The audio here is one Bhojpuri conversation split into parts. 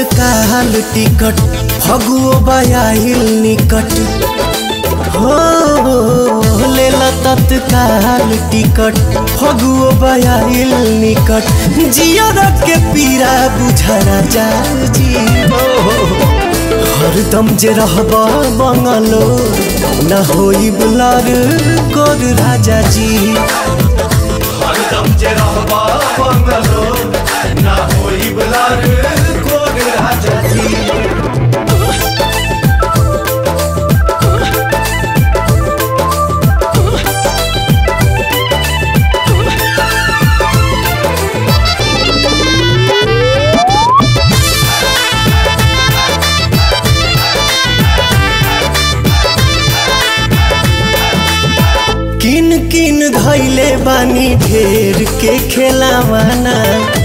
तत्काल टिकट फगुओ बयाहिल निकट हो लेला तत्काल टिकट फगुओ बयाहिल निकट जियर के पीरा बुझरा जा जी हरदम जे रहब बंगलो न होई बुलार कोर राजा जी हरदम जे रहबा बंगलो ना होई बलार कोग राजा जी किन किन धैले बानी ढेर के खेलावाना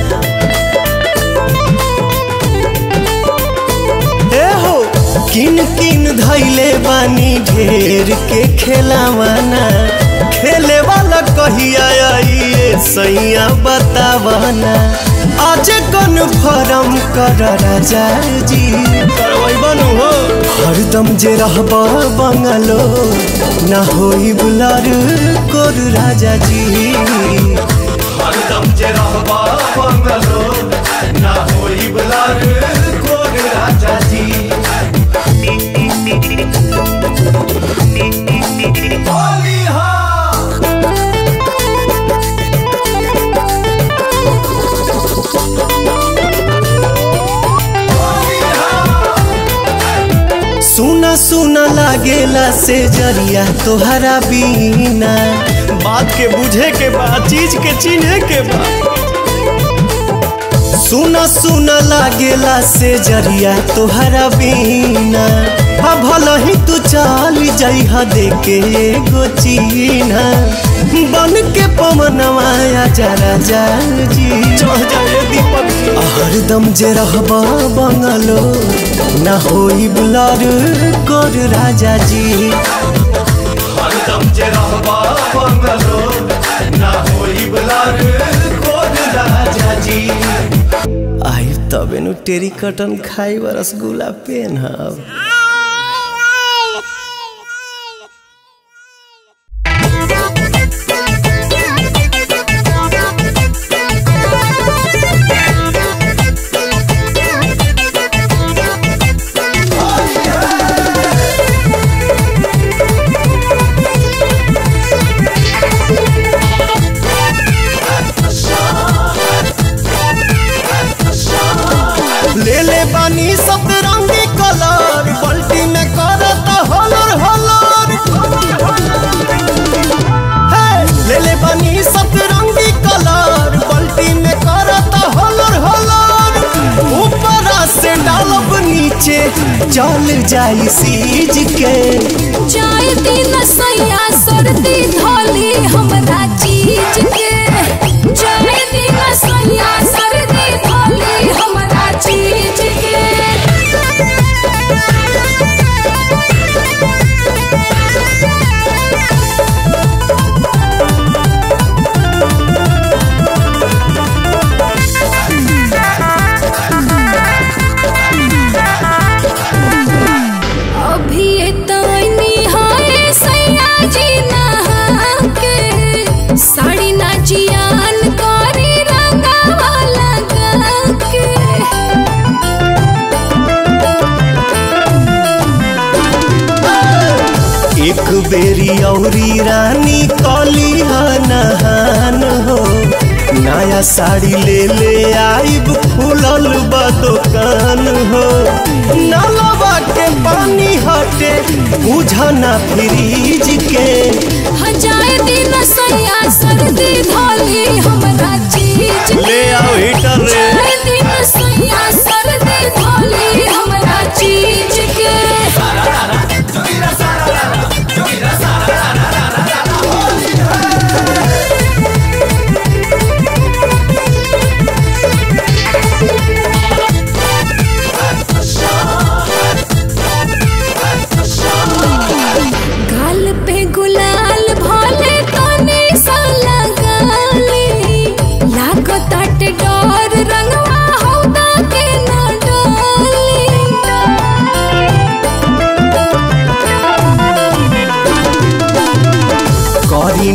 ए हो किन किन धैले बानी ढेर के खेलावाना खेले वाला कहिया आइए सैया बतावाना आज कौन फरम कर राजा जी करवै बनू हो हरदम जे रहब बंगलो ना होई बुलार कोर राजा जी हरदम जे रहबा बंगलो ना होई बलार कोग राजा जी होली हाँ सुना सुना लागेला से जरिया तोहरा बीना बात के बुझे के बा चीज के चिन्हे के बा सुना सुना लागेला से जरिया तोहरा बीना हा भला ही तू चल जइहा देके एगो चीना बन के पवनवा जा राजा जी चढ़ जाए दीपक हरदम जे रहबा बंगलो ना होई बुलार कोर राजा जी हरदम जे रहबा बंगलो ना होई बलार कोग राजा जी आई तबे नु टेरी कटन खाई रसगुल्ला पेन हब ले ले बानी सब रंगी कलर बल्टी में करत हलर हलर हे, ले ले बानी सब रंगी कलर बल्टी में करत हलर हलर ऊपर से डालब नीचे चल जाई सीज के चाय दिन सैया सर्दी धोली हमरा चीज के चाय दिन सैया सर्दी धोली हमरा चीज के अभी तनी हाय सैया जी नहा के साड़ी ना जियान करी रंगावा लगा के एक बेरी औरी रानी कली नहान हो नया साड़ी ले ले आइब खुलल बा दुकान हो नलवा के पानी हटे बुझना फ्रीज के हजाए दिन सैया सर्दी धोली हमरा चीज के ले आओ हीटर रे चाय दिन सैया सर्दी धोली हमरा चीज के गाल पे गुलाल भोले तने सा लगाली लागो ताटे डर रंग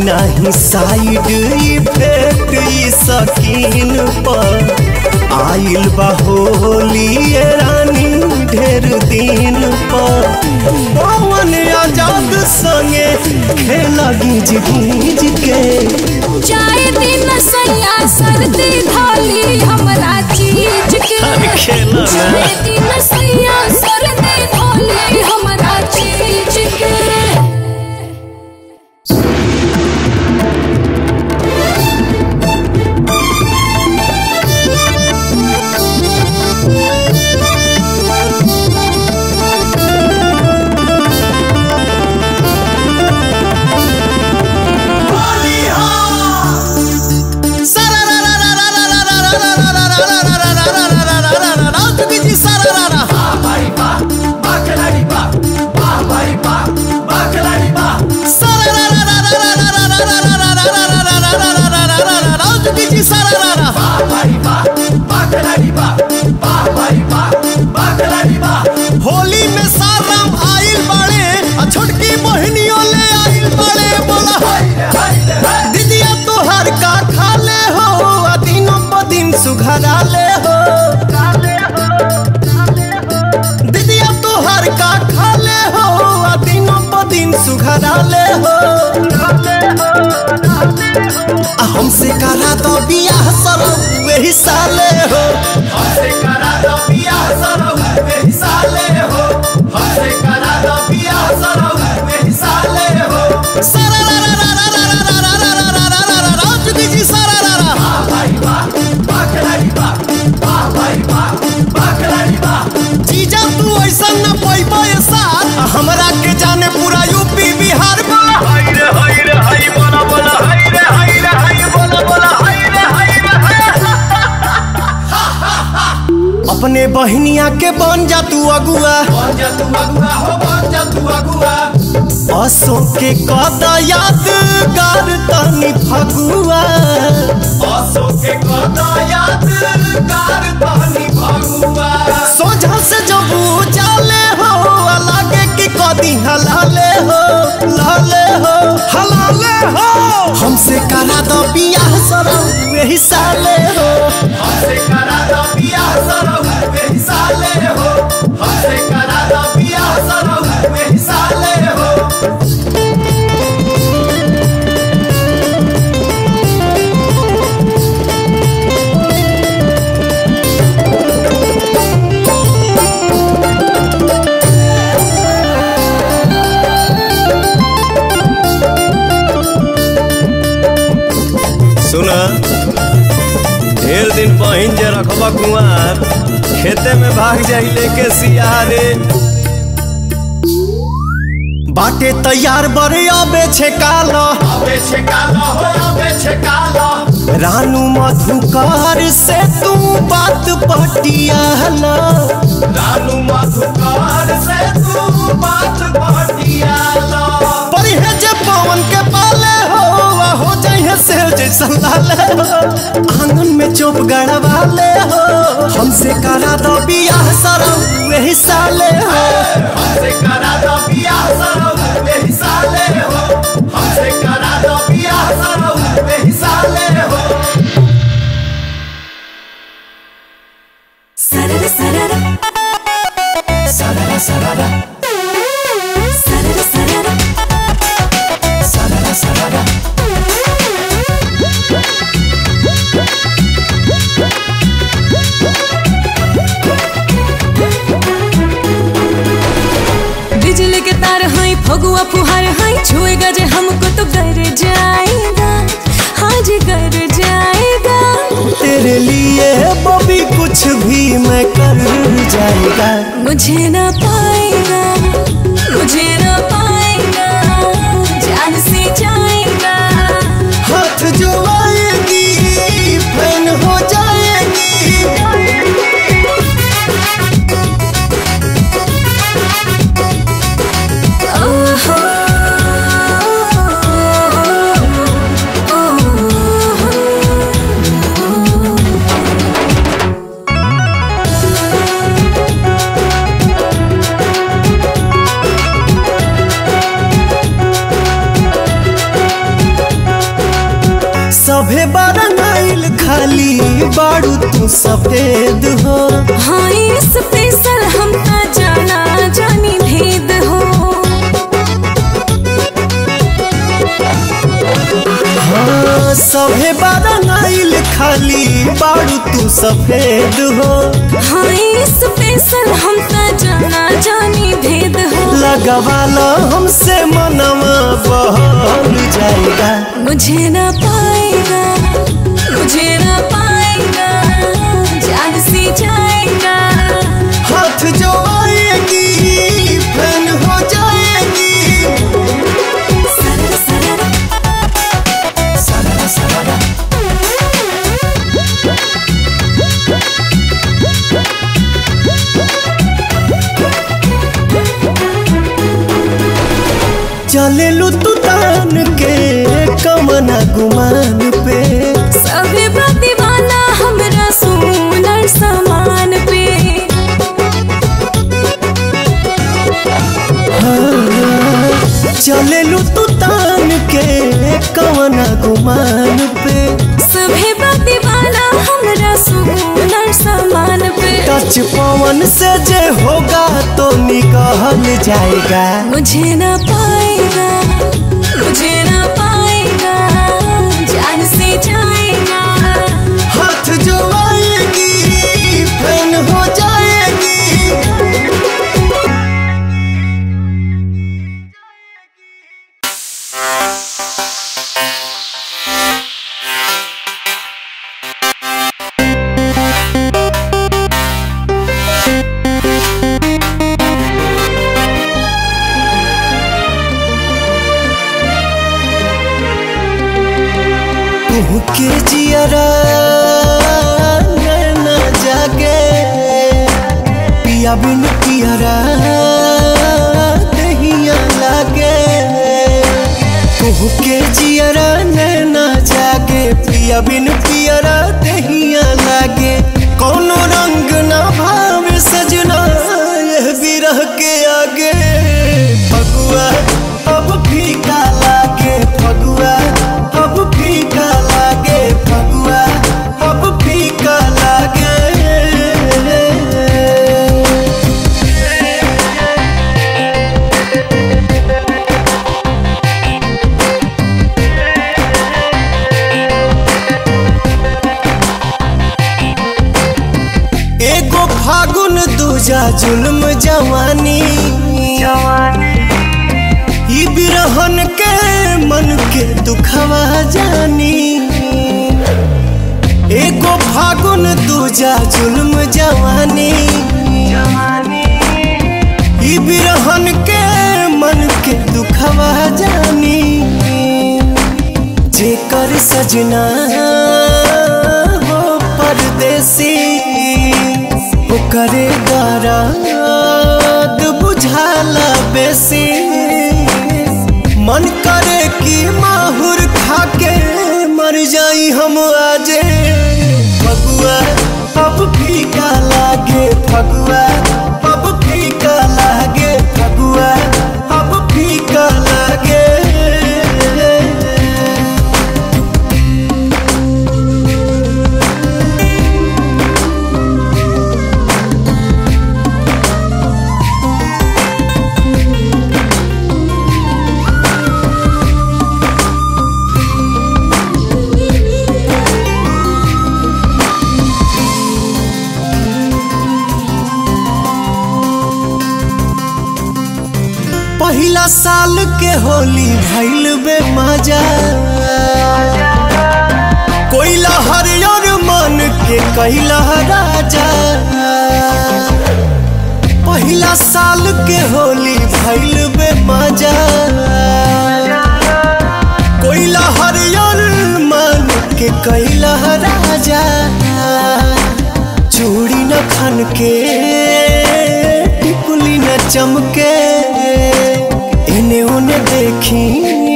नहीं साइड इफेक्ट ई सकीन पर आइल बा होली ये रानी ढेर दिन पर पवन आजाद संगे खेला गीज गीज के जाए दिन सैया सर्दी धोली हमरा चीज के खेला ना। जाए दिन सैया सर्दी धोली हमरा चीज के भाई बा बा खिलाड़ी बा बा भाई बा बा खिलाड़ी बा बा भाई बा बा खिलाड़ी बा बा भाई बा बा खिलाड़ी बा होली में साराम आइल बाड़े आ छोटकी बहनियों ले आइल बाड़े बोला हाय रे हाय रे हाय दीदिया तोहर का खा ले हो आ दिनों प दिन सुघरा ले हो दीदिया तोहर का खा ले हो आ दिनों प दिन सुघरा ले हो आ हमसे करा तो बियाह सरौ वही साले हो हमसे करा दो बियाह सरौ में साले हो हमसे करा दो बियाह सरौ में साले हो सारा रा रा रा रा रा रा रा रा रा रा रा रा रा रा चुकी जी सारा रा रा बा भाई बा बा खिलाड़ी बा बा भाई बा बा खिलाड़ी बा जीजा तू ऐसा न पैबो ये साथ हमरा के जाने पूरा यूपी बिहार में हाय रे हाय रे हाय बोला बोला हाय रे हाय रे हाय बोला बोला हाय रे हाय रे हाय अपने बहनिया के बन जा तू अगुआ बन जा तू अगुआ हो बन जा तू अगुआ असो के कद यादगार तनी फगुआ आसो के कदा याद कार तहनी भगुआ सोझा से जब जाले हो लागे कि कदी हलाले हो लाले हो हलाले हो हमसे करा दो बियाह सरौ वही साले हो हमसे करा दो बियाह सरौ में साले हो हमसे करा दो बियाह सरौ में साले हो सुना ढेर दिन बहिन जे रखबा कुआर खेते में भाग जाई लेके सियारे बाटे तैयार बड़े अबे छे काला अबे छेकाला हो अबे छेकाला रानू मधुकार से तू बात पटियाला रानू मधुकार से तू बात बतियाला परिहे जे पवन के पाले हो आ हो जाइए से जैसा लाले हो आंगन में चोप गड़वाले हो हमसे करा दो बियाह सरौ वही साले हो हमसे करा दो बियाह सरौ में साले हो हमसे करा दो बियाह सरौ में साले हो Sarara sarara सररा सररा sarara sarara सररा सररा बिजली के तार हैं फगुआ फुहार हैं छुएगा जे हमको तो गर जाएगा हाँ जी गर जाएगा तेरे लिए बबी कुछ भी मैं कर जाएगा मुझे ना पाएगा मुझे ना पाएगा जान से जाएगा हाथ जो आएगी फैन हो जाएगी ओहो ओहो सभे बरंगाइल खाली बारू तू सफेद हो हाँ स्पेशल हम ता जाना जानी भेद हो हाँ सभे बरंगाइल खाली बारू तू सफेद हो हाँ स्पेशल हम ता जाना जानी भेद हो लगवाला हमसे मनवा बहल जाएगा मुझे ना पाएगा मुझे ना पाएगा जान से जाएगा हाथ जो आएगी फैन हो जाएगी सरर सरर सरा सरा चले लू तू तान के कमना गुमान पे सभी दीवाना हमरा सुनर समान पे चले लू तू तान के कमना गुमान पे सभी दीवाना हमरा सुनर समान पे टच पवन से जे होगा तो निकल जाएगा मुझे ना पाएगा मुझे ना पाएगा जान से जाएगा हाथ जो आएगी फैन हो जाएगी तू के जियरा नैना जागे पिया बिन पियरा दहिया लागे तू के जियरा नैना जागे पिया बिन पियरा दहिया लागे कोनो रंग ना भावे सजना यह बिरह के आगे फगुआ अब फीका लागे फगुआ अब फीका लागे फगुआ अब फीका लागे एगो फागुन दूजा जुल्म जवानी ई बिरहन के मन के दुखवा जानी एगो फागुन दूजा जुल्म जवानी ई बिरहन के मन के दुखवा जानी जेकर सजना हो परदेसी ओकरे दर्द बुझाला बेसी मन करे कि माहुर खाके मर जाई हम आजे फगुआ अब फीका लागे फगुआ अब फीका लागे फगुआ अब फीका लागे पहिला साल के होली भइल बे मजा कोइला हरियर मन के कैला राजा पहिला साल के होली भइल बे मजा कोइला हरियर मन के कैला राजा चूड़ी न खन के टिकुली न चमके इने उने देखी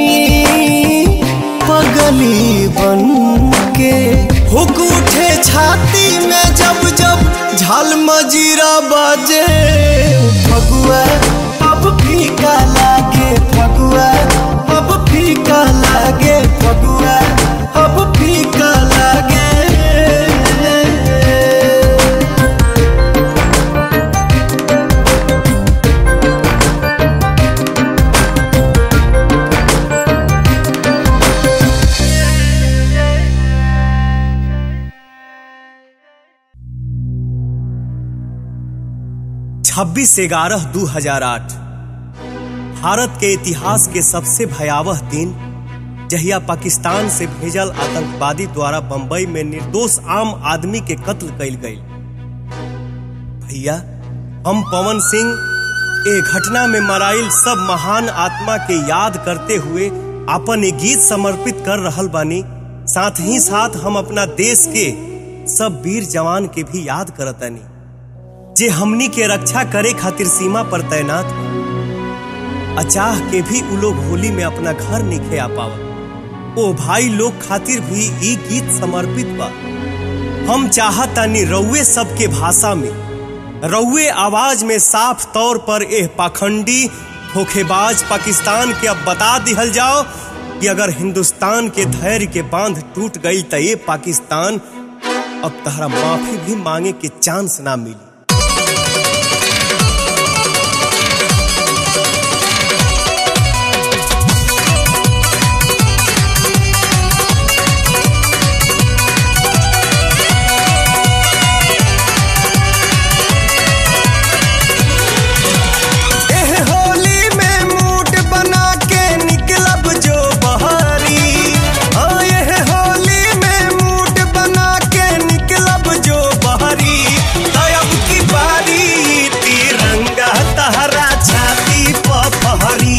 पगली बन के हुक उठे छाती में जब जब झाल मजीरा बाजे फगुआ अब फीका लागे फगुआ अब फीका लागे फगुआ अब फीका 26 ग्यारह दू हजार आठ भारत के इतिहास के सबसे भयावह दिन जहिया पाकिस्तान से भेजल आतंकवादी द्वारा बंबई में निर्दोष आम आदमी के कत्ल कइल गई भैया हम पवन सिंह ए घटना में मराइल सब महान आत्मा के याद करते हुए अपन एक गीत समर्पित कर रहल बानी साथ ही साथ हम अपना देश के सब वीर जवान के भी याद करतानी जे हमनी के रक्षा करे खातिर सीमा पर तैनात बा। अचाह के भी उ लोग होली में अपना घर निखे आ पावत ओ भाई लोग खातिर भी ई गीत समर्पित बा हम चाहतानी रउए सबके भाषा में रउए आवाज में साफ तौर पर एह पाखंडी धोखेबाज पाकिस्तान के अब बता दिहल जाओ कि अगर हिंदुस्तान के धैर्य के बांध टूट गई तो ये पाकिस्तान अब तहरा माफी भी मांगे के चांस ना मिली एह होली में मूड बना के निकलब जो बहारी हाँ एह होली में मूड बना के निकलब जो बहारी तब की बारी तिरंगा तहरा छाती पर फहरी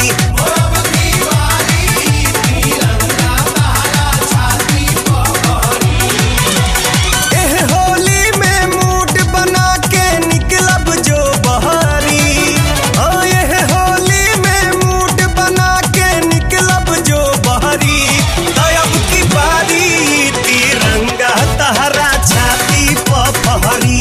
एह होली में मूड बना के निकलब जो बहारी हाँ एह होली में मूड बना के निकलब जो बहारी तब की बारी तिरंगा तहरा छाती पर फहरी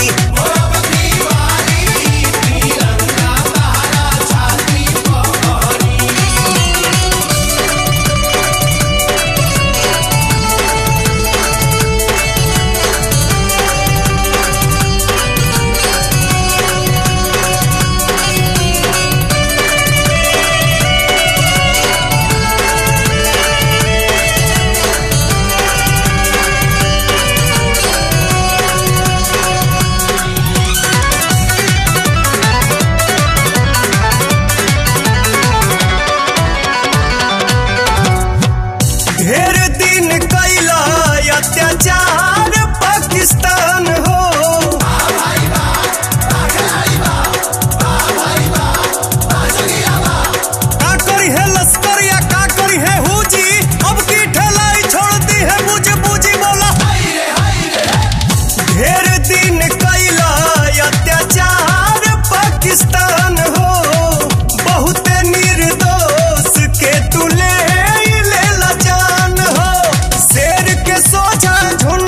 ढेर दिन कैला अत्याचार पाकिस्तान हो का करी है लश्कर या का करी है हुजी अब की ठेलाई छोड़ दी है मुझे बूझी बोला ढेर दिन कैला अत्याचार पाकिस्तान हो बहुत निर्दोष के तुले ले ला जान हो शेर के सोझा झुंड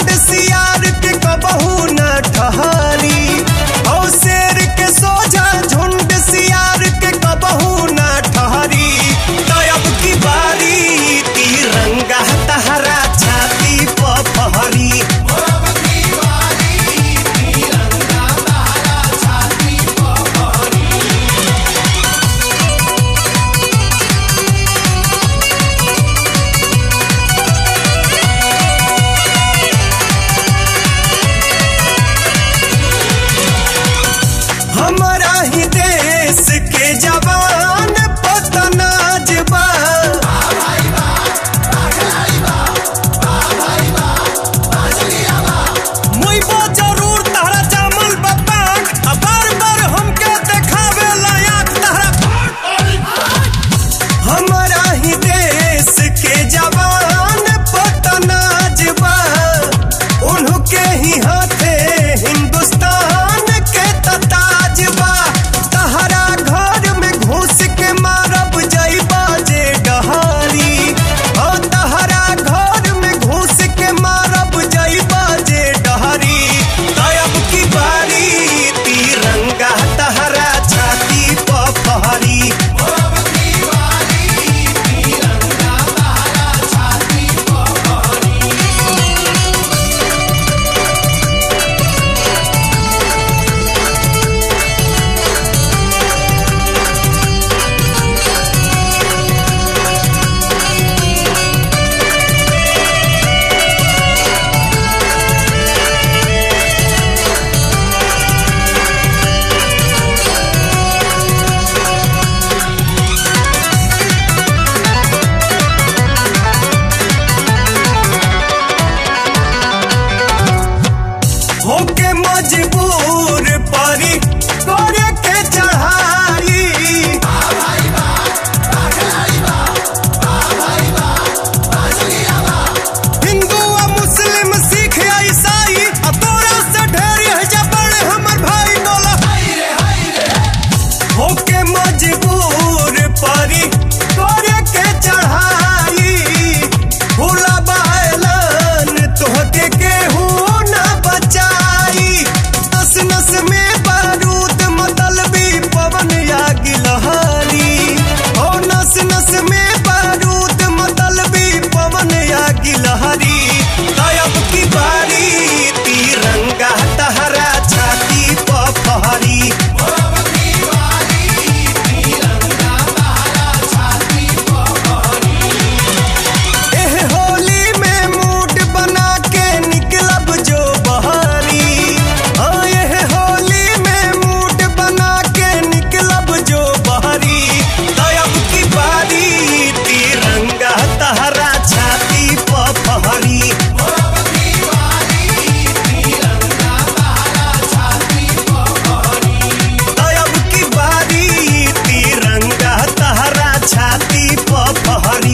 पहरी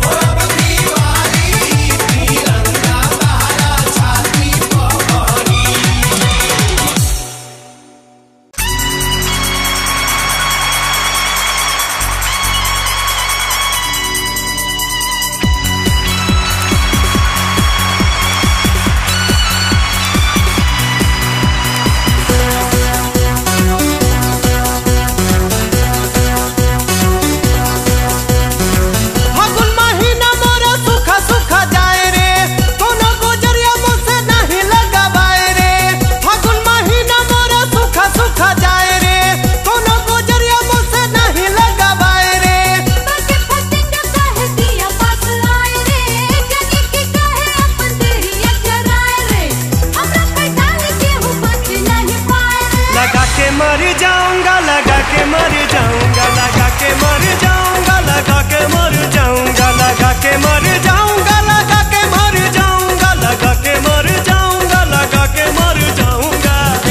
फागुन महीना मोरा सुखा सुखा जाए रे कोनो गुजरिया मुझसे नहीं लगावाए रे फागुन महीना मोरा सुखा सुखा जाए रे कोनो गुजरिया मुझसे नहीं लगावाए रे बाके फटिंगा काहे दिया पास आए रे जगी की काहे अपन देहिया चराए रे हमरा पैठान के हो बच नहीं पाए रे लगा के मर जाऊंगा लगा के मर जाऊंगा लगा के मर जाऊंगा लगा के मर जाऊंगा लगा के मर जाऊंगा लगा के मर जाऊंगा लगा के मर जाऊंगा लगा के मर जाऊंगा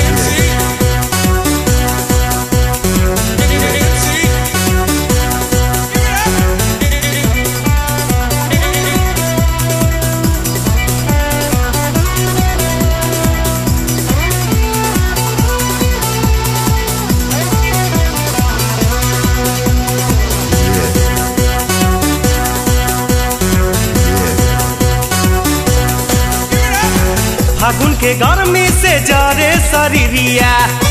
फागुन के गर्मी से जरे शरीरिया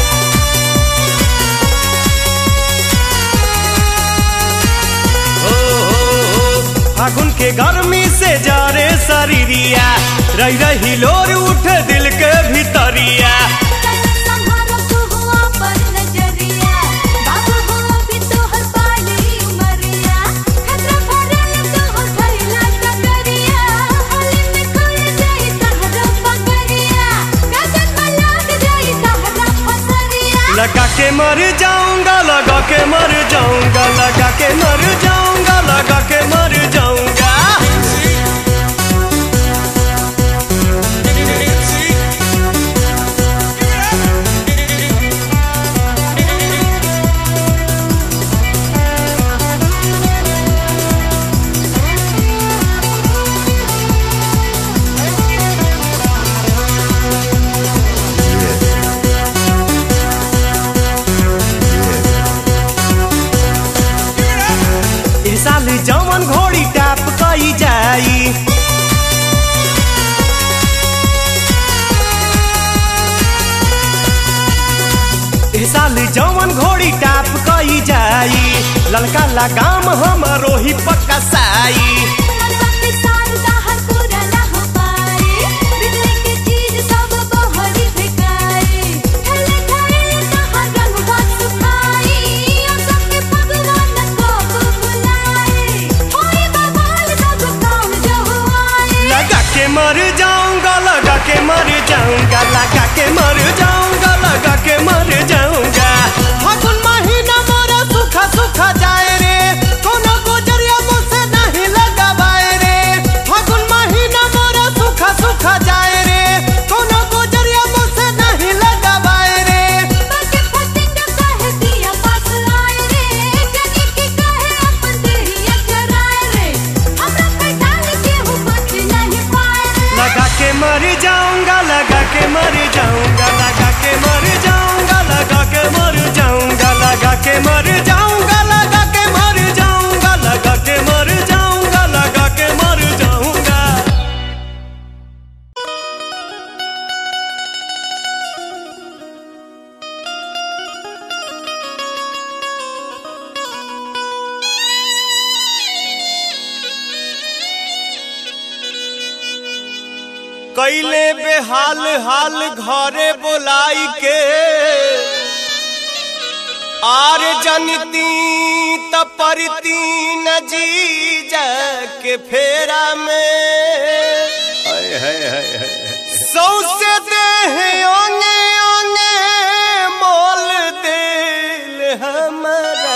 ओ, ओ, ओ, फागुन के गर्मी से जरे शरीरिया रही रही लोर उठ दिल के भीतरिया संहारो तू हुआ पर नजरिया बाबू हो भी तो हर पाली उमरिया खतरा भरल तो हो खैला टकरिया होली में खोल जाई तहरा पगरिया गगन में लाग जाई तहरा फसरिया लगा के मर जाऊंगा लगा के मर जाऊंगा लगा के मर जाऊंगा लगा के मर जाऊंगा ए साल जवन घोड़ी टाप कई जाई ए साल जवन घोड़ी टाप कई जाई ललका लगाम हमरो ही पक्का साई मनवा के शारदा हर पूरा ना हो पाए बिजली के चीज सब बहरी फेंकाए ठल्ले खाए कहाँ रंग बात सुखाई और सबके भगवान को बुलाए होई बवाल सब काम जो हुआए लगा के मर जाऊंगा लगा के मर जाऊंगा लगा के मर जाऊंगा लगा के मर जाऊंगा फागुन महीना मोरा सुखा सुखा जाए रे कोनो गुजरिया मुझसे नहीं लगावाए रे फागुन महीना मोरा सुखा सुखा जाए रे कोनो गुजरिया मुझसे नहीं लगावाए रे बाके फटिंगा काहे दिया पास आए रे जगी की काहे अपन देहिया चराए रे हमरा पैठान के हो बच नहीं पाए रे लगा के मर जाऊंगा लगा के मर जाऊंगा लगा के मर जाऊंगा लगा के मर जाऊंगा लगा के मर जाऊंगा लगा के मर जाऊंगा लगा के मर जाऊंगा लगा के मर जाऊंगा कैले बेहाल हाल घरे बोलाई के आर जनती तपरती न जी के फेरा में सौसे देह ओंगे ओंगे मोल दिल हमारा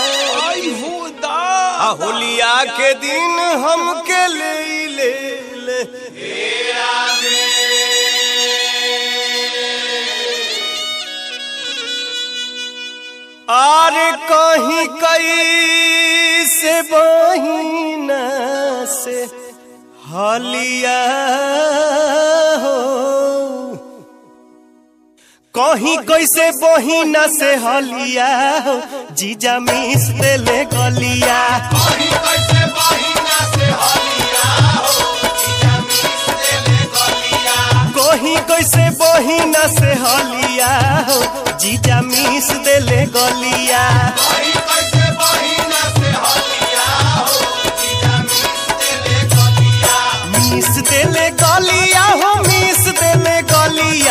आ होलिया के दिन हमके ले ले ले आर कहीं कई कैसे बहिना से हलिया हो कहीं कैसे बहिना से हलिया हो जीजा मिस देले गलिया कहीं कैसे बहिना से हलिया हो जीजा मिस देले गलिया कहीं कैसे बहिना से हलिया हो जीजा मिस देले गलिया कहीं कैसे बहिना से हलिया हो जीजा मिस देले गलिया मिस देले गलिया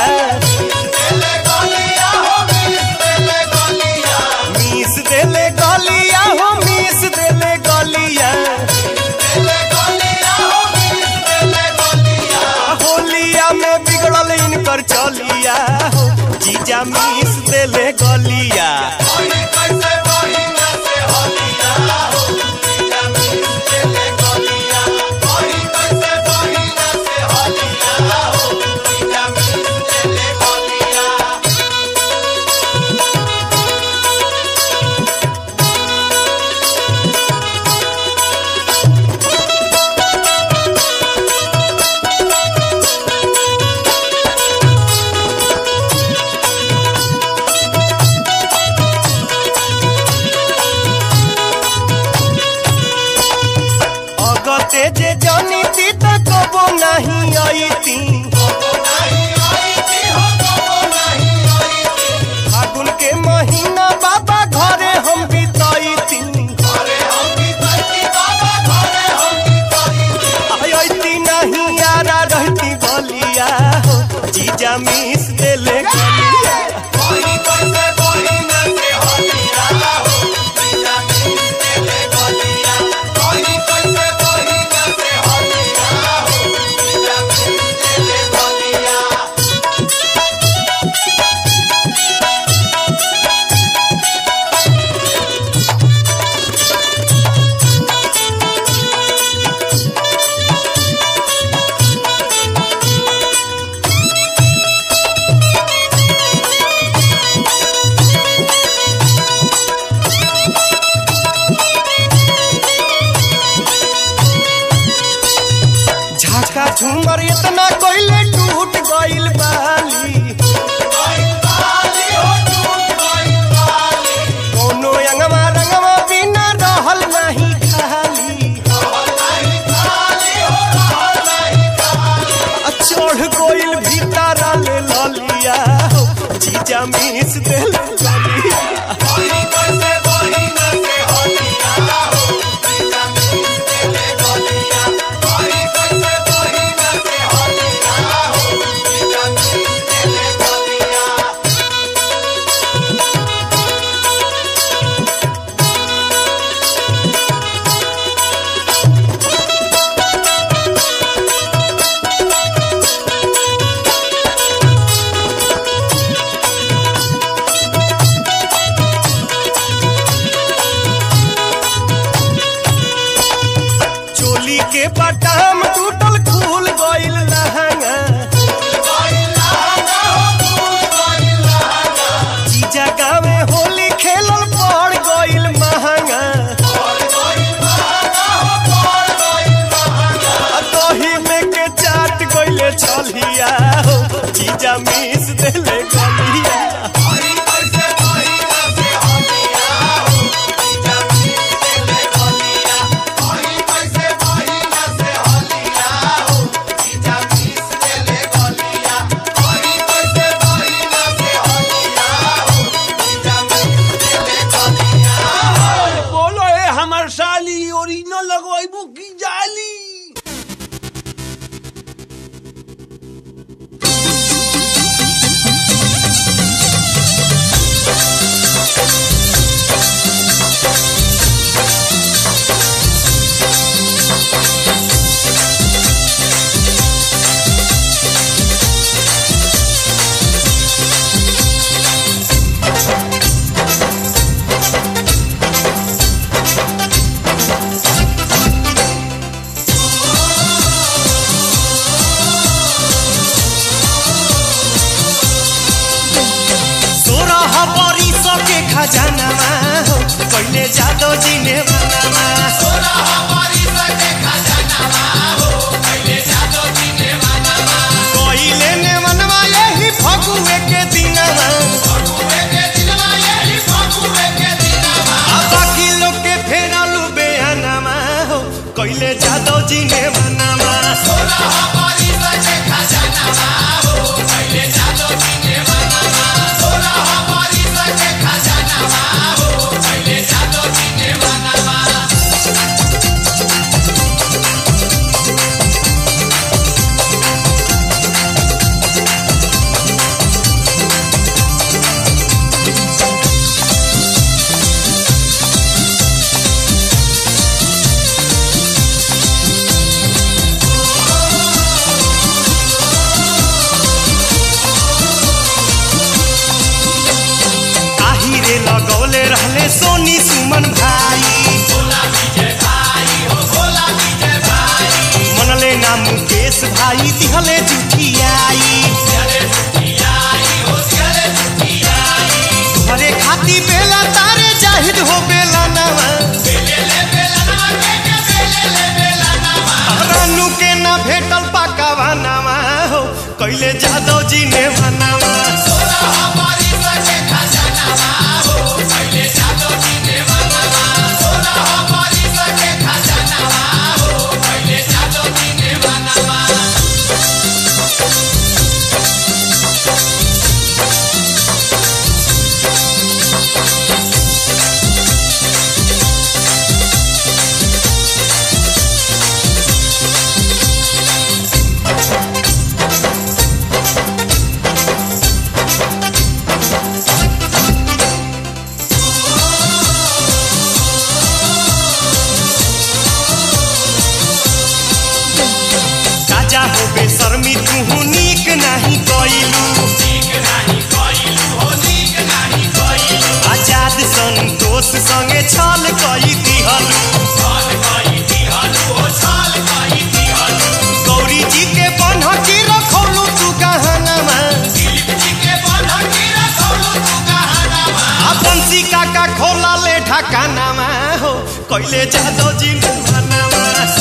हो मिस देले गलिया देले गलिया हो मिस देले गलिया मिस देले गलिया हो मिस देले देले गलिया होलिया में बिगड़ल इनकर चलिया हो जीजा मिस देले गलिया कहीं कैसे बहिना से हलिया हो जीजा मिस देले गलिया कहीं कैसे बहिना से हलिया हो जीजा मिस देले गलिया अगते जे जानी ती त कबो नहीं आईती फागुन के महीना बाबा घरे हम बिताईती आईती नहीं यारा रहती बलिया हो जीजा मिस देले गलिया झाका झूमर इतना कोइले टूट गइल बाली कोनो अंगवा रंगवा बिना रहल नहीं खाली आ चढ़ गइल भीतर ले ललिया हो जीजा मिस देल ललिया चोली के बटाम टूटल खुल गइल लहंगा जीजा गावे होली खेलल पड़ गइल महंगा आ दही में के चाट गइले छलिया हो जीजा मिस देले गलिया बोलो ए हमर साली ओरिजिनल लगवाइबू की जाली सोरह बरिस के खजानामा हो कहिले जादो जी ने बनामा कोइले ने मनवा यही फगुए के दिनवा आ बाकी लोग के फेरलू बेहनवा हो कोइले जादव जी ने मनवा आहिरे लगौले रहले सोनी सुमन भाई मनले ना मुकेश भाई दिहले जुठियाई घरे खाती बेला तारे जाहिद हो बेला नवा रानू के ना भेटल पाकावा नवा हो कैले जादव जी ने मनावा राजा हो बेशर्मी तू नीक नहीं कइलू आजाद संतोष संगे छल कई दिहलू गौरी जी के बनहकी रखौलू तू गहनवा आ बंसी काका खोला ले ढकानावा हो कैले जादव जी ने मनावा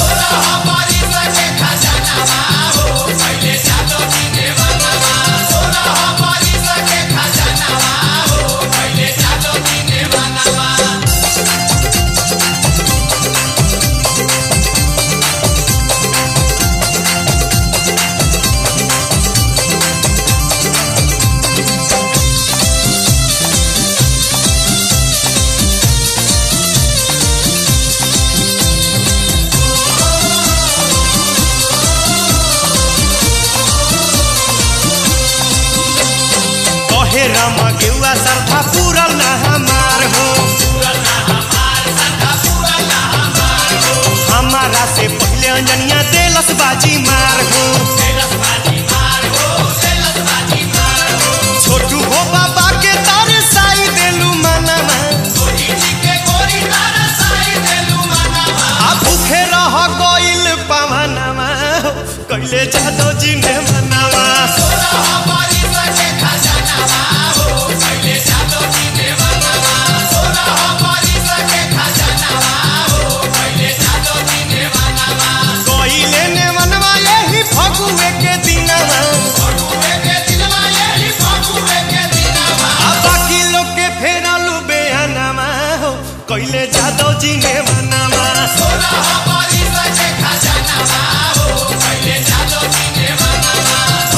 कहे राम गेउआ सरधा पूरल ना हमार हो हमारा से पहले अंजनिया देलस बाजी मार हो छोटू हो बाबा के तारे साई देलू मनवा आ भूखे रह गइल पवनवा हो कैले जादव जी ने मनावा कैले ने मनवा यही फगुए के दिनवा आ बाकी लोग के फेरलू बेहनवा हो कैले जादव जी ने मनावा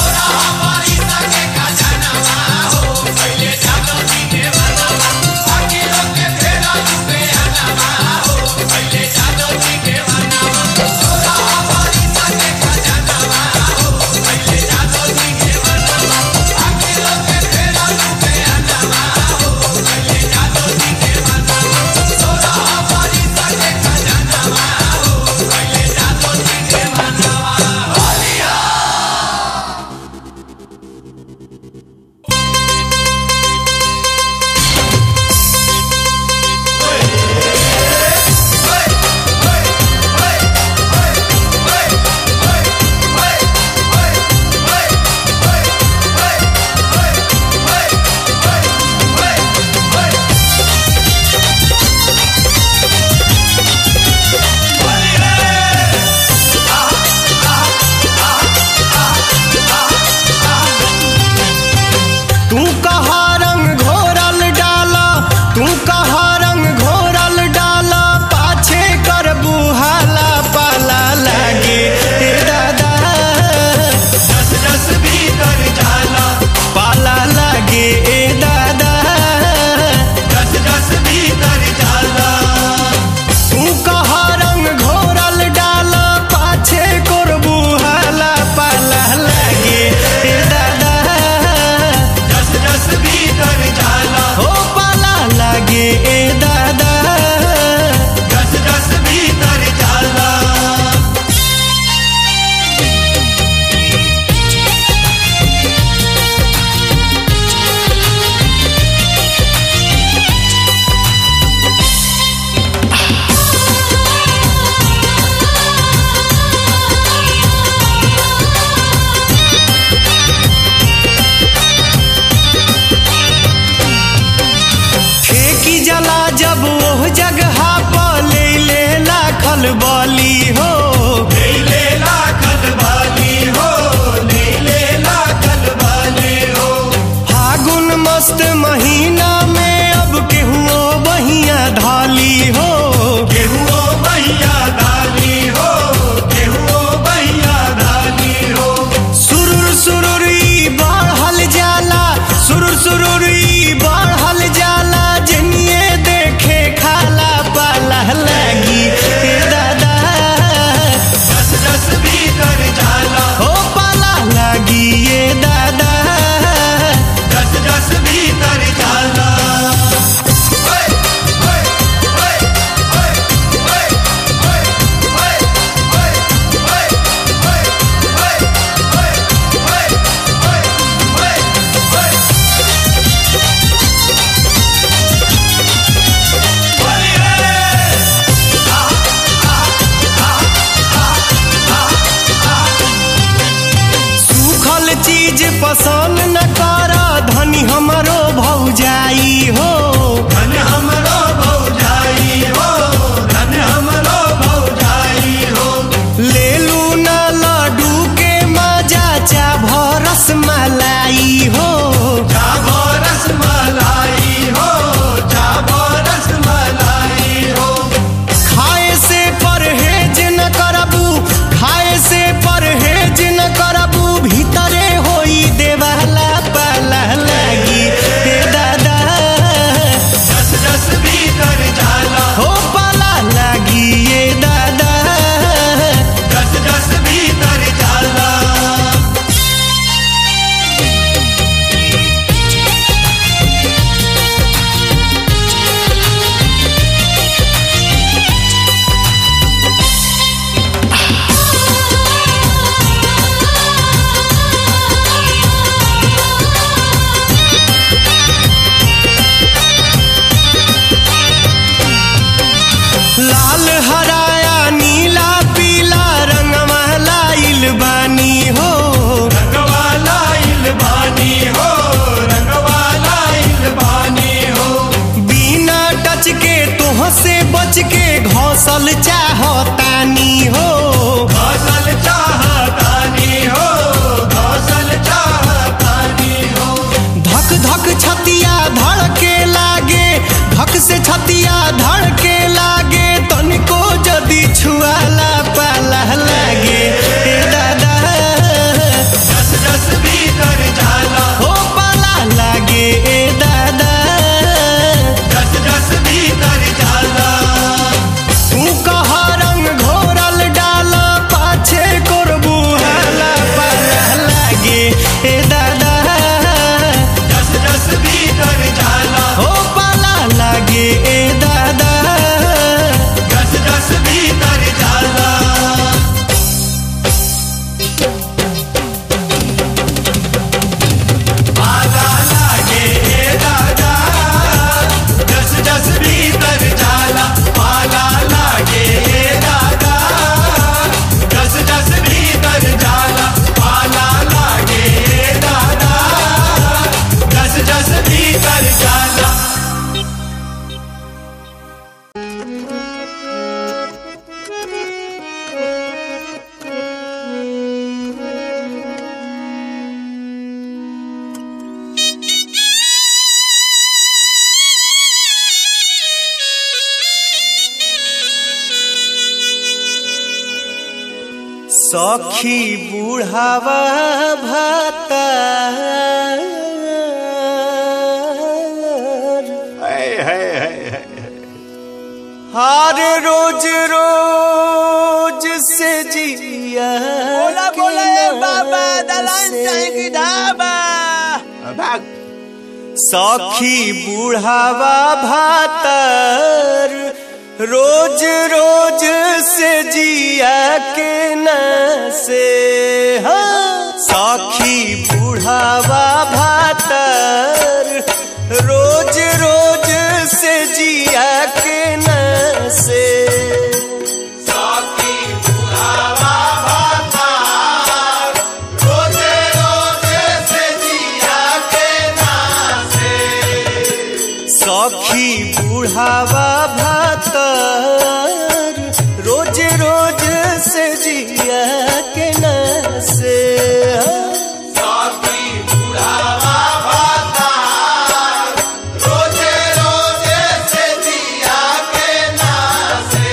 सखी बुढ़ावा भाता हर रोज रोज से जिया बोला के बोला ए बाबा नाम दलान से। चाहे की ढाबा भाग सखी बुढ़ावा भातर रोज रोज से जिया के न से हाँ। सखी बुढ़ावा भातर रोज रोज से जिया के न से साकी बुढ़ावा भाता रोजे रोजे से जिया के नासे सखी बुढ़ावा भातर रोज रोज से जिया के न से साकी बुढ़ावा भाता रोजे रोजे से जिया के नासे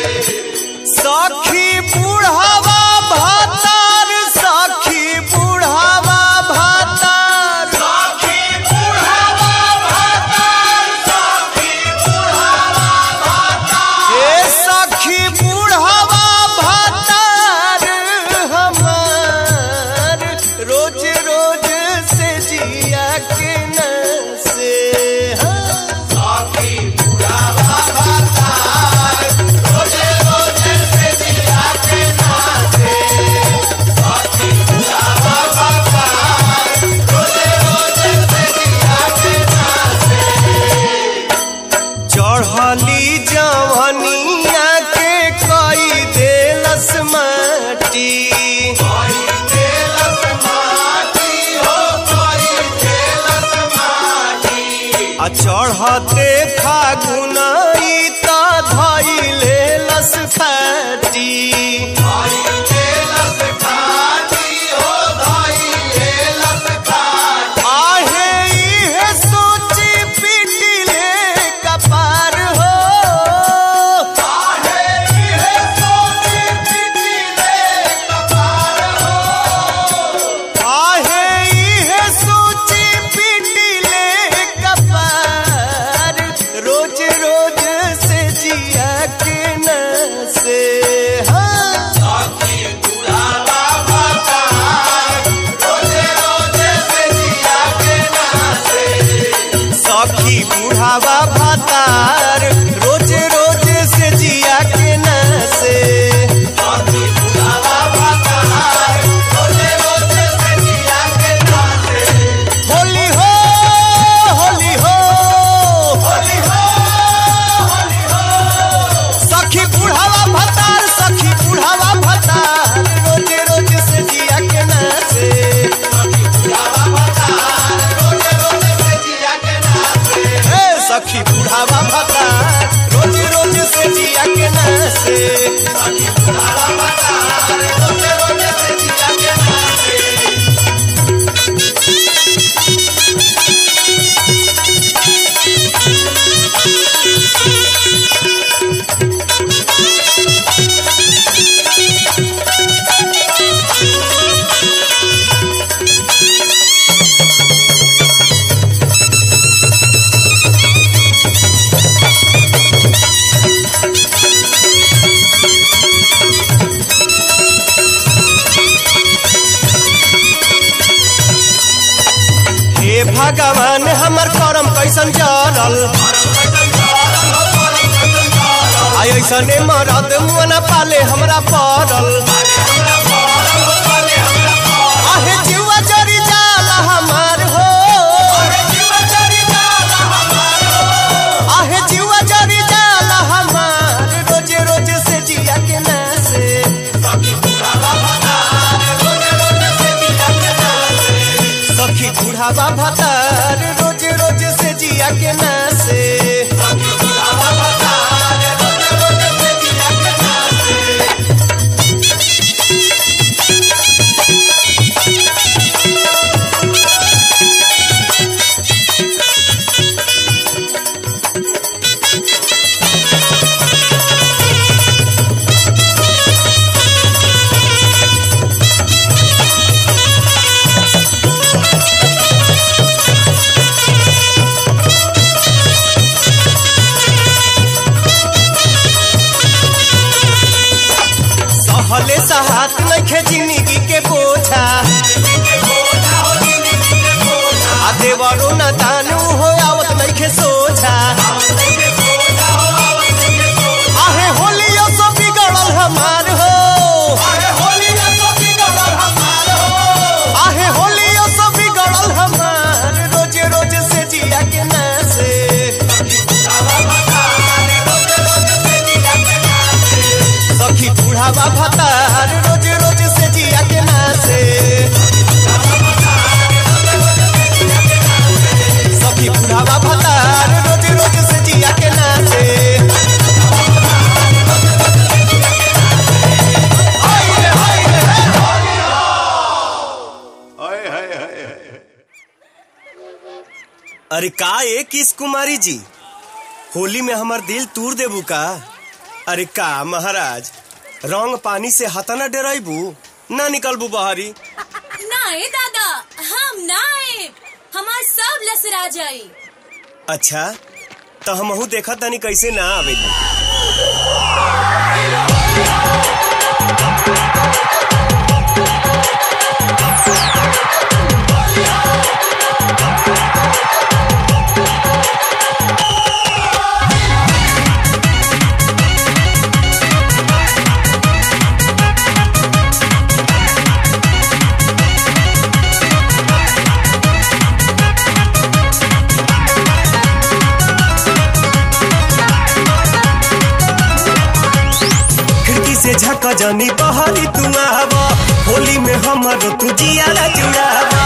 सखी बुढ़ावा भातर सखी बुढ़ावा भातर साकी बुढ़ावा भाता साकी बुढ़ावा भाता ए सखी बुढ़ावा भातर हमार रोज रोज से जिया के न से हाँ। साकी बुढ़ावा भाता रोजे रोजे से जिया के नासे साकी बुढ़ावा भाता रोजे रोजे से जिया के नासे चढ़ली जवनिया के कई देलस माटी कोई तेलस माटी हो कोई तेलस माटी आ चढ़ते फागुन त धैले लस फाटी कोई तेलस खाटी हो कोई तेलस खाटी आहे इहे सोची पिटिले कपार हो आहे इहे सोची पिटिले कपार हो आहे इहे सोची पिटिले कपार रोज रोज से जिया के न से हाँ साकी बुढ़ावा भाता रोजे रोजे से जिया के नासे सखी बुढ़ावा भातार रोज रोज से जिया के न से साकी बुढ़ावा भाता रोजे रोजे से जिया के नासे होली हो होली हो होली हो होली हो सखी बुढ़ावा भातार सखी बुढ़ावा भातार रोज रोज से जिया के न से बुढ़ावा भाता रोजे रोजे से जिया के नासे हे सखी बुढ़ावा भातार रोज रोज से जिया के न से साकी बुढ़ावा भाता रोजे रोजे से जिया के नासे हे भगवान हमर करम कैसन जरल आई ऐसने मरद मुना पाले हमरा पड़ल आहे जीवा जरी जाला हमार हो आहे जीवा जरी जाला हमार रोजे रोजे से जिया के ना से सखी बुढ़ावा भतार रोज रोज से जिया के ना से आवत नइखे जिंदगी के बोझा आ देवरो न दानू हो आवत नइखे सोझा आहे होलियो सब बिगड़ल हमार हो आहे होलियो सब बिगड़ल हमार रोजे रोज से जिया के नासे सखी बूढ़ावा भतार रोज रोज से जिया के नासे सखी बूढ़ावा भतार रोज रोज से जिया के नासे अरे का ए किस कुमारी जी होली में हमर दिल तूर देबू का अरे का महाराज रंग पानी से हतना डराइबू ना निकलबू बहरी नाए दादा हम नाए हमार सब लसरा जाई अच्छा तो हमहू देखा तनी कैसे ना आवेली खिड़की से झक जनी बहरी तू आवा होली में हमर तू जियाला जुड़ावा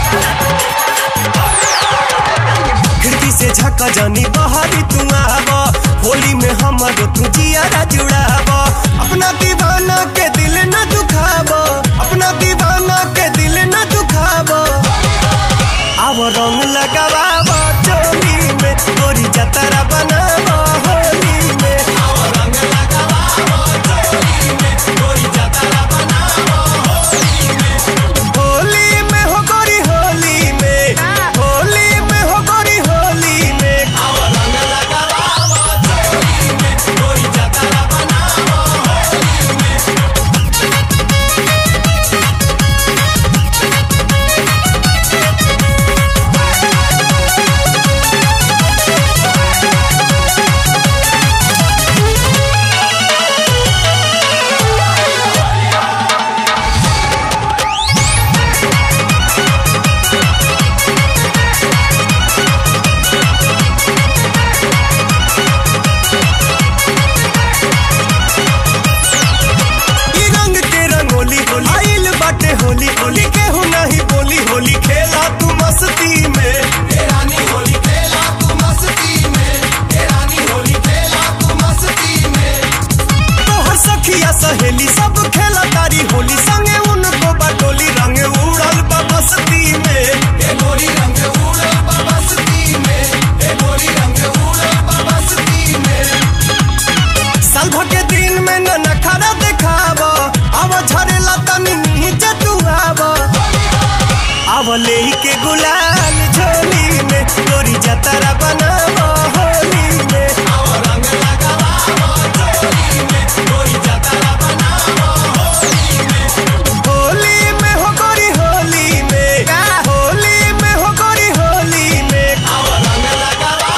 खिड़की से झक जनी बहरी तू आवा होली में हमर तू जियाला जुड़ावा अपना दीवाना के दिल न दुखावा अपना दीवाना के दिल न दुखावा अब रंग लगावा चोली में गोरी जतरा बनावा होली में होली में हो गोरी होली में होली में हो गोरी होली में ई रंग के रंगोली होली आइल बाटे होली होली के हो नहीं बोली होली खेला तू मस्ती में तोहर सखिया सहेली सब खेला तारी होली संगे उनको बटोली रंग उड़ल बा बस्ती में साल भर के दिन में न नखरा देखाव अब झरेला तनी नीचे तू आव अब ले के गुलाल झोली में गोरी जतरा बनाव होली में होली में हो गोरी होली में होली में हो गोरी होली में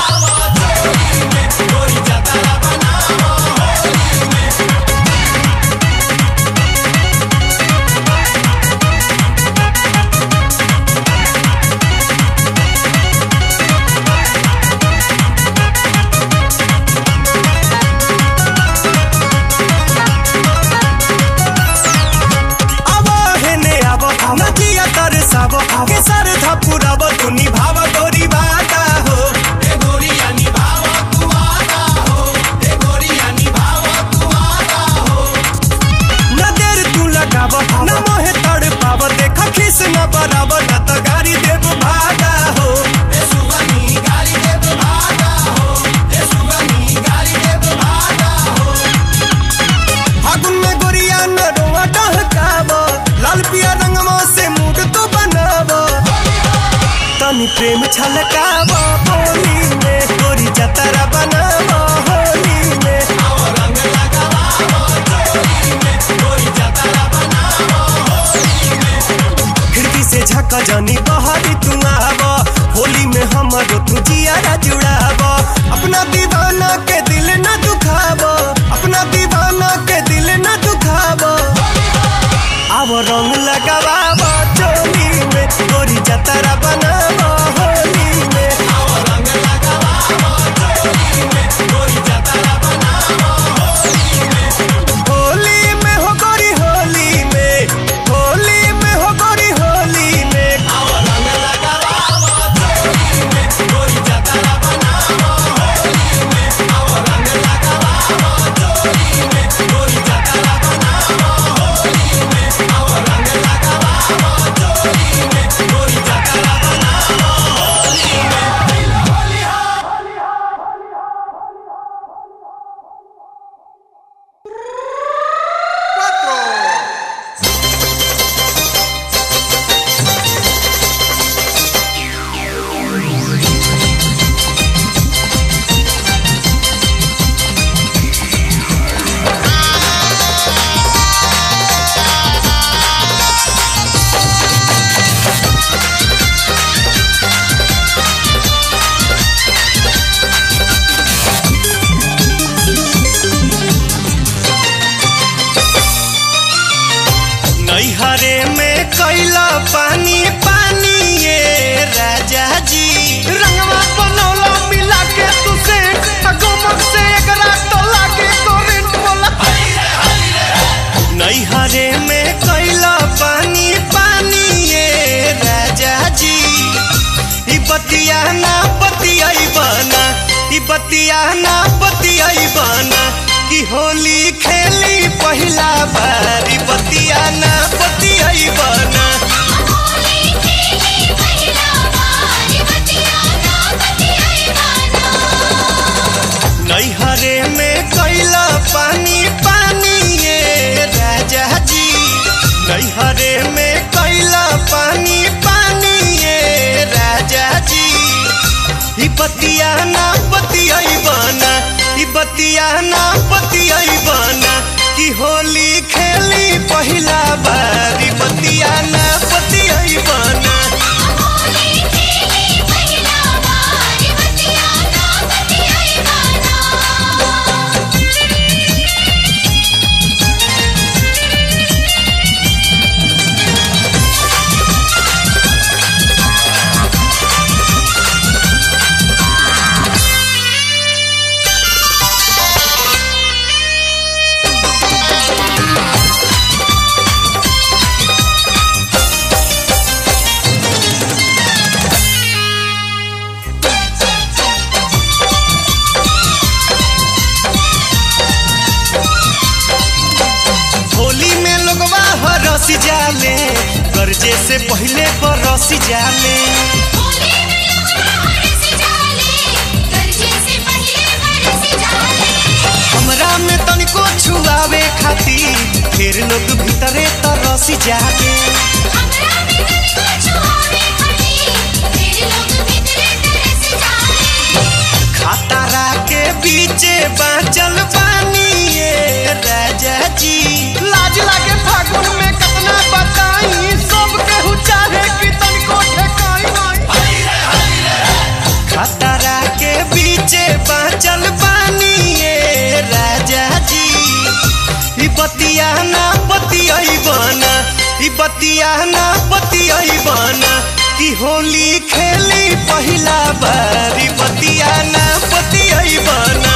अब हेने अब नदिया तर सब के सर धपुरब तू निभाव गोरी बाता हो न देर तू लगाव न मोहे तड़ पाव देख खिस न बराब न त गाड़ी देव भागा हो फागुन में गोरिया न रोआ डहकाव लाल पिया रंगवा से मूड तो बनाव तनी प्रेम छलकाव होली में गोरी जतरा बनाव होली में निक जनी बहरी तू आब होली में हमरो तू जियारा जुड़ाब अपना दीवाना के दिल न दुखाब अपना दीवाना के दिल न दुखाब अब रंग लगाब चोली में गोरी जतरा बनाब होली में होली में हो गोरी होली में होली में हो गोरी होली में नैहरे में कैला पानी पानी ये राजा जी रंगवा बनौला मिला के तू से गमक से एकरा तो लागे करेंट बोला नैहरे में कैला पानी पानी ये राजा जी ई बतिया ना बतियाई बना ई बतिया ना बतियाई बना कि होली खेली पहिला बार ई बतिया ना बतियाई बना नैहरे में कैला पानी पानी ये राजा जी नैहरे में कैला पानी पानी ये राजा जी ई बतिया ना बतियाई बना ई बतिया ना बतियाई बना कि होली खेली पहिला बार ई बतिया ना बतियाई बना होली में लोगवा हरस जाले गर्जे से पहले बरस जाले हमरा में तनिको छुआवे खातिर फिर लोग भीतरे तरस जाले खतरा के बीचे बाँचल पानी ये राजा जी लाज लागे फागुन में कितना बताई सब केहू चाहे कि तनिको ठेकाई नहीं खतरा के बीचे बाँचल पानी ये राजा जी ई बतिया ना बतियाई बना ई बतिया ना बतियाई बना कि होली खेली पहिला बार ई बतिया ना बतियाई बना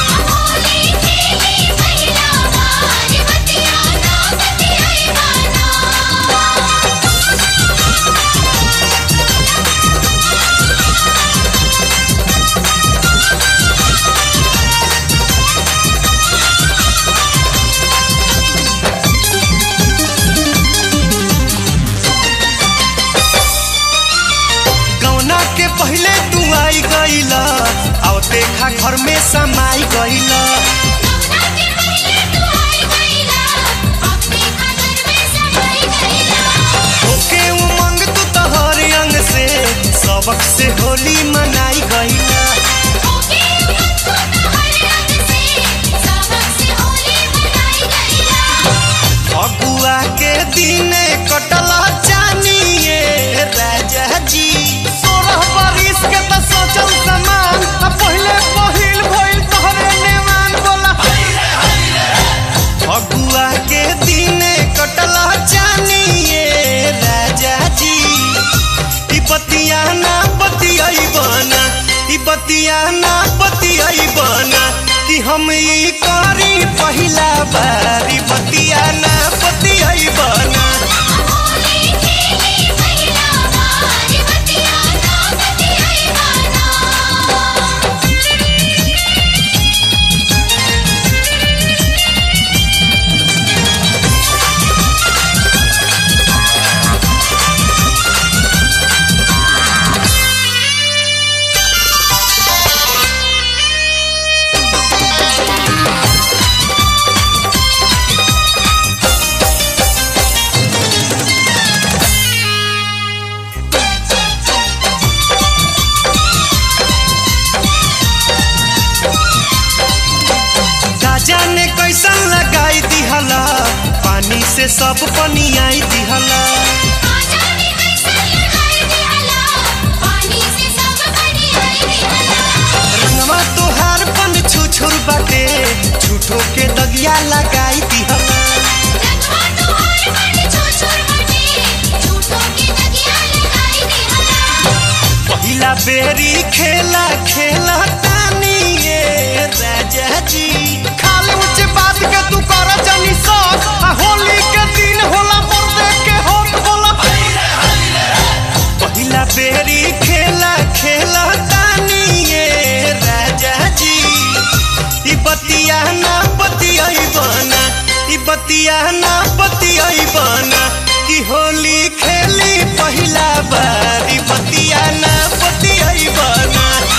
गौना के पहले तू आई गईला और देखा घर में समाई गईला ओके उमंग तू तोहर अंग से सबक से होली मनाई गईला फगुआ के दिन कटला जानिए हम ई करी पहिला बारी बतिया ना बतियाई बना का जाने कैसन लगाई दिहला पानी से सब पनियाई दिहला रंगवा तोहार पन छुछुर बाटे झूठो के दगिया लगाई दिहला पहिला बेरी खेला खेला तानी ये राजा जी खाली ऊंच बात के तू कर जानी सक आ होली के दिन होला मर्दे के होत बोला पहिला बेरी खेला खेला तानी ये राजा जी ई बतिया ना बतियाई बना ई बतिया ना बतियाई बना कि होली खेली पहिला बारी बतिया ना बतियाई बना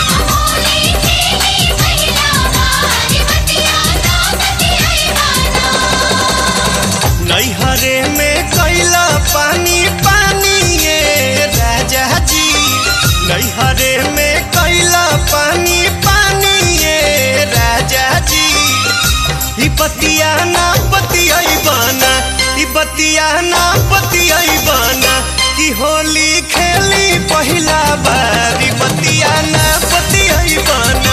नैहरे में कैला पानी पानी ये राजा जी नैहरे में कैला पानी पानी ये राजा जी ई बतिया ना बतियाई बना ई बतिया ना बतियाई बना कि होली खेली पहिला बारी बतिया ना बतियाई बना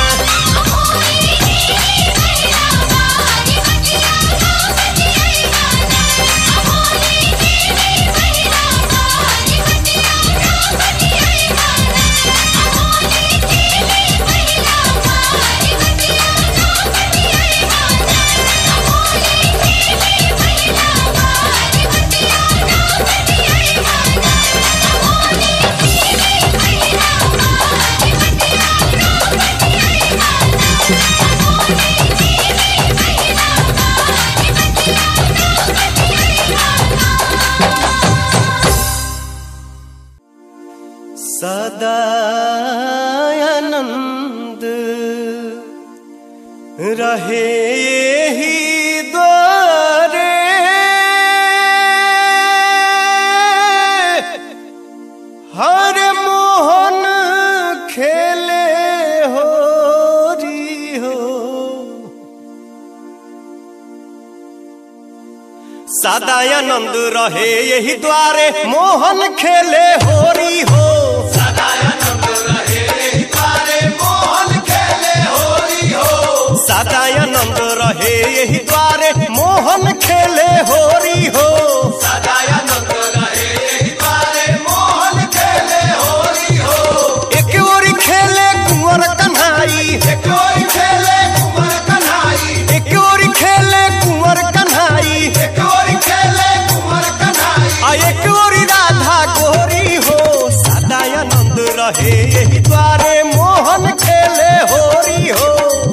सदा आनंद रहे ही द्वारे हर मोहन खेले हो री हो सदा आनंद रहे यही द्वारे मोहन खेले होरी हो सदा आनंद रहे यही द्वारे मोहन खेले होरी हो एक ओरी खेले कुंवर कन्हाई एक ओरी खेले कुंवर कन्हाई एक ओरी खेले कुंवर कन्हाई एक ओरी खेले कुंवर कन्हाई आ एक ओरी राधा गोरी हो सदा आनंद रहे यही द्वारे मोहन खेले होरी हो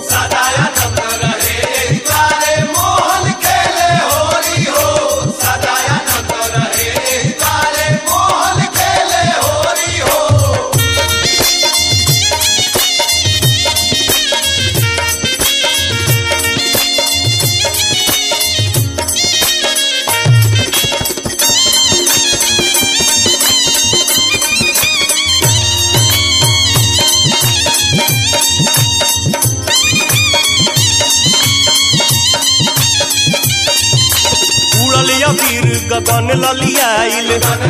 उड़ल अबीर गगन ललियाइल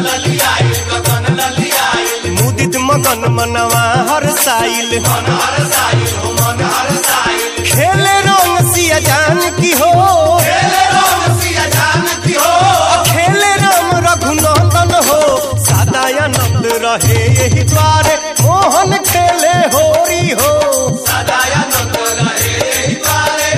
मुदित मगन मनवा हर साइल खेले रंग सिया जान की हो खेले राम रघुनंदन हो सदा आनंद रहे यही द्वारे मोहन खेले होरी हो सदानंद रहे द्वारे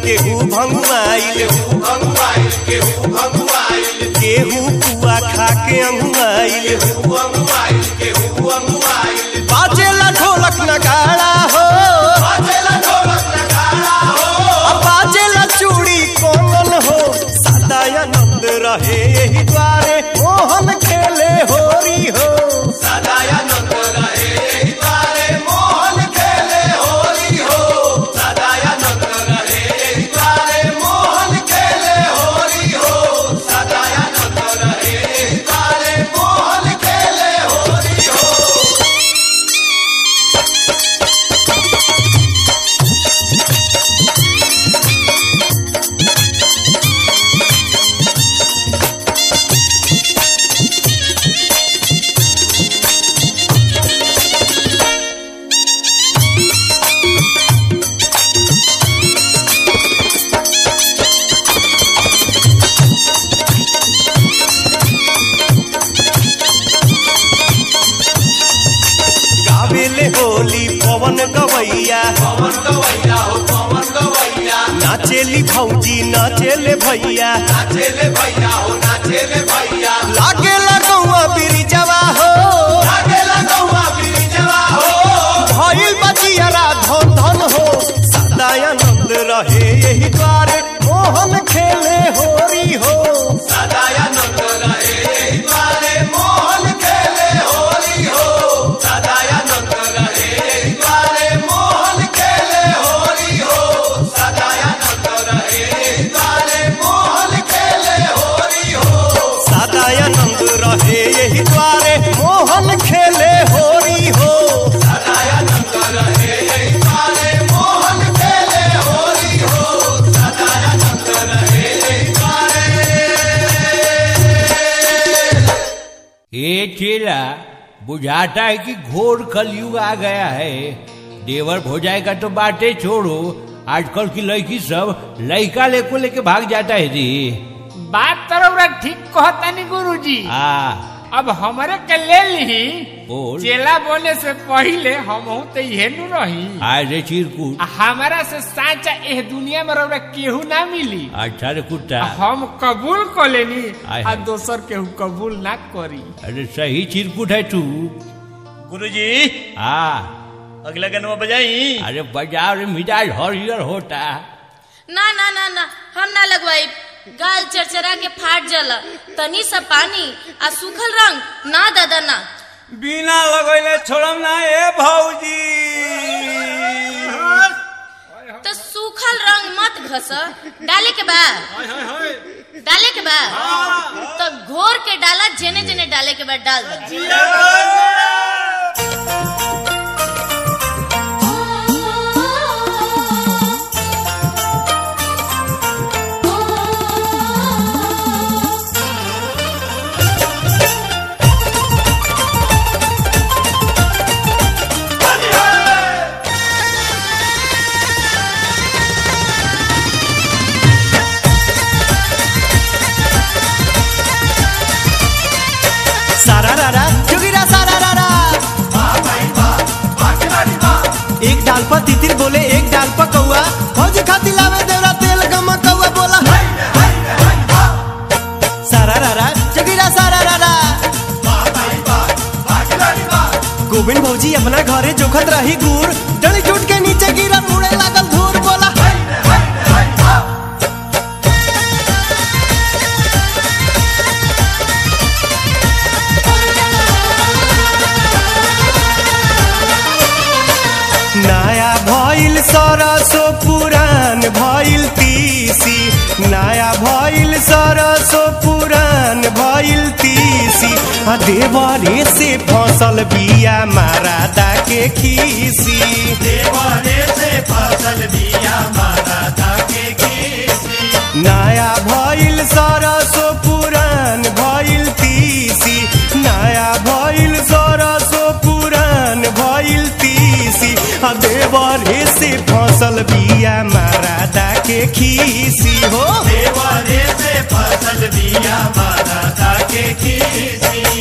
केहू भंगुआइल भंगुआइल केहू भंगुआइल केहू पुआ खा के अंगुआइल केहू अंगुआइल केहू अंगुआइल बाजेला ढोलक नगाड़ा हो बाजेला ढोलक नगाड़ा हो अब बाजेला चूड़ी कोमल हो सदा आनंद रहे यही द्वारे मोहन खेले होरी हो सदानंद रहे यही द्वारे मोहन खेले होली हो सदानंद रहे यही द्वारे मोहन खेले होली हो सदानंद रहे यही द्वारे मोहन खेले होली हो गावेले होली पवन गवैया पवन गवैया हो पवन गवैया नाचेली भौजी नाचेले भैया नाचेले भैया हो नाचेले भैया लागेला गौआ बिरिजवा हो लागेला गौआ बिरिजवा हो भइल बजियारा धन धन हो सदा आनंद रहे यही द्वारे मोहन खेले होरी हो सदानंद रहे यही द्वारे मोहन खेले होली हो सदानंद रहे यही द्वारे मोहन खेले होली हो सदानंद रहे यही द्वारे मोहन खेले होली हो सदा आनंद रहे यही द्वारे मोहन खेले होरी हो सदानंद रहे यही द्वारे मोहन खेले होली हो सदानंद रहे यही द्वारे ये चेला बुझाता है कि घोर कलयुग आ गया है देवर भोजाई का तो बातें छोड़ो आजकल की लड़की सब लड़का लेको लेके भाग जाता है जी बात तरौरा ठीक कहतानी गुरुजी आ अब हमरे के ले ली बोल। चेला बोले से पहिले हम तो इहे नु रही आज रे चिरकुट आ हमारा से साचा एह दुनिया में रौरा केहू ना मिली अच्छा रे कुत्ता हम कबूल कर लेनी आय आ हाय। दोसर केहू कबूल ना करी अरे सही चिरकुट है तू गुरुजी आ अगला गनवा बजाई अरे बाजार में मिजाज हरियर होता ना ना ना ना हम ना लगवाई गाल चरचरा के फाट जला तनी सा पानी आ सूखल रंग ना दादा ना बिना लगैले छोड़म ना ए भौजी तो सूखल रंग मत घस डाले के बा डाले के बा तो घोर के डाला जेने जेने डाले के बाद डाल दे सारा रारा जोगिरा सारा रारा एक डाल पर तितिर बोले एक डाल पर कौआ फौजी खाती लावे देवरा तेल गम कौआ बोला सारा रारा जोगिरा सारा रारा गोविंद भौजी अपना घरे जोखत रही गुड़ डली टूट के नीचे गिरा मुड़े लागल धूर बोला नया भइल सरसो पुरान भइल तीसी नया भइल सरसो पुरान भइल तीसी आ देवरे से फसल बिया मारादा के खीसी देवरे से फसल बिया मारादा के खीसी नया भइल सरसो पुरान भइल तीसी नया भइल सरसो पुरान भइल तीसी आ देवरे से फसल बिया मारादा के खीसी हो देवरे से फसल बिया मारादा के खीसी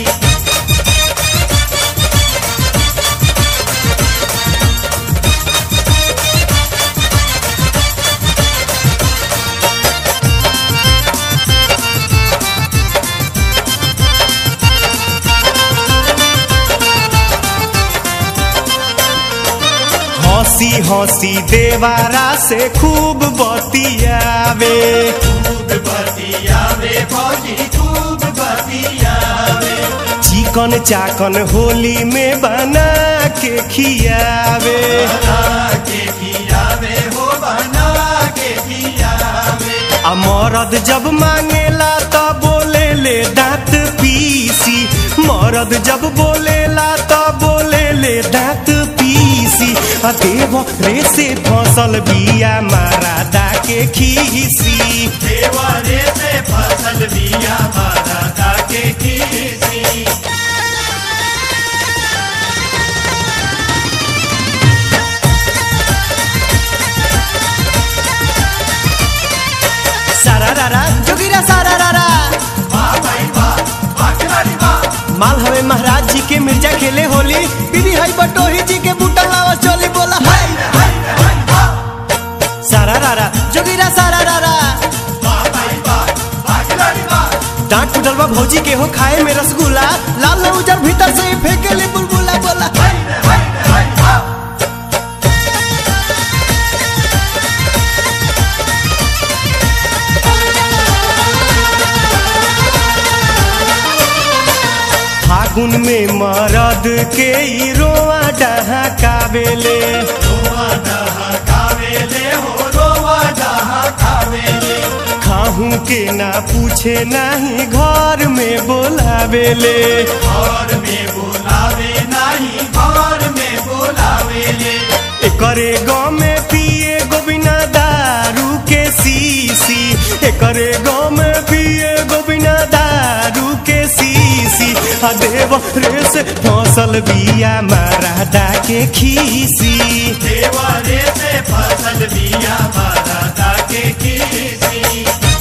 हंसी हंसी देवारा से खूब बतियावे खूब बतियावे भौजी खूब बतियावे चिकन चाकन होली में बना के खियावे बना के खियावे हो बना के खियावे आ मरद जब मांगेला तो बोले ले दांत पीसी मरद जब बोलेला तो बोले ले दांत पीसी आ देव रे से फसल बिया मारा दा के खीसी देवरे से फसल बिया मारा दाके खीसी सारा रारा जोगिरा सारा रारा वाह भाई वाह वाह खिलाड़ी वाह माल हवे महाराज जी के मिर्जा खेले होली बीबी हई बटोही जी के बूटा लावा चोली बोला हाय हाय हाय वाह सारा रारा जोगिरा सारा रारा वाह भाई वाह वाह खिलाड़ी वाह डांट टूटल बा भौजी के हो खाए में रसगुल्ला लाल न उजर भीतर से ही फेंके ले बुलबुला बोला हाय हाय हाय वाह फागुन में मरद के ई रोआ डहाकावेले रोवा डहा खावेले हो रोवा डहा खावेले खाहू के ना पूछे नाही घर में बोलावेले घर में बुलावे नहीं घर में बुलावेले एकरे गाँव में पिए गोबिना दारू के सीसी एकरे गाँव में पिए गोबिना दारू के सीसी आ देव रे से फसल बिया मारा के खीसी देवरे से फसल बिया मारा दाके खीसी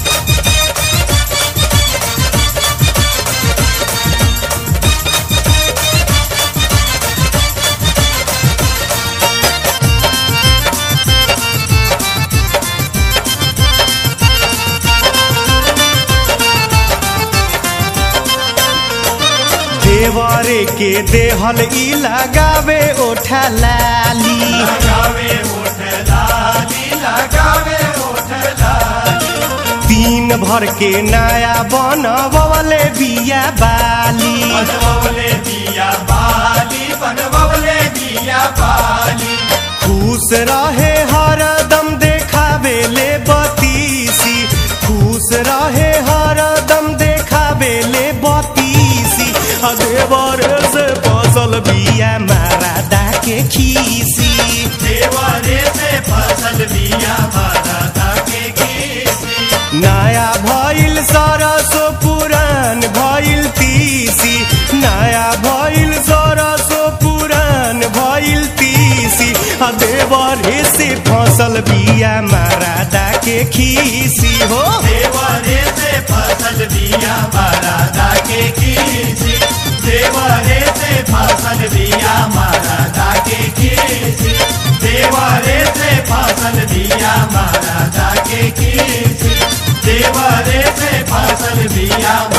देवरे के देहल ई लगावे ओठा लाली लगावे ओठ लाली लगावे ओठ लाली तीन भर के नया बनवले बिया बाली बनवले दिया बाली बनवले दिया बाली खुश रहे हरदम देखावे ले बतीसी खुश रहे हरदम देखावे ले बतीसी आ देवर से फसल बिया मारा दा के खीसी देवरे से फसल बिया मारा दाके खीसी नया भइल सरसो पुरान भइल तीसी नया भइल सरसो पुरान भइल तीसी आ देवरे से फसल बिया मारा दा के खीसी हो देवरे से फसल बिया मारा दाके खीसी देवरे से फसल बिया मारा दाके खीसी देवरे से फसल बिया मारा दाके खीसी देवरे से फसल बिया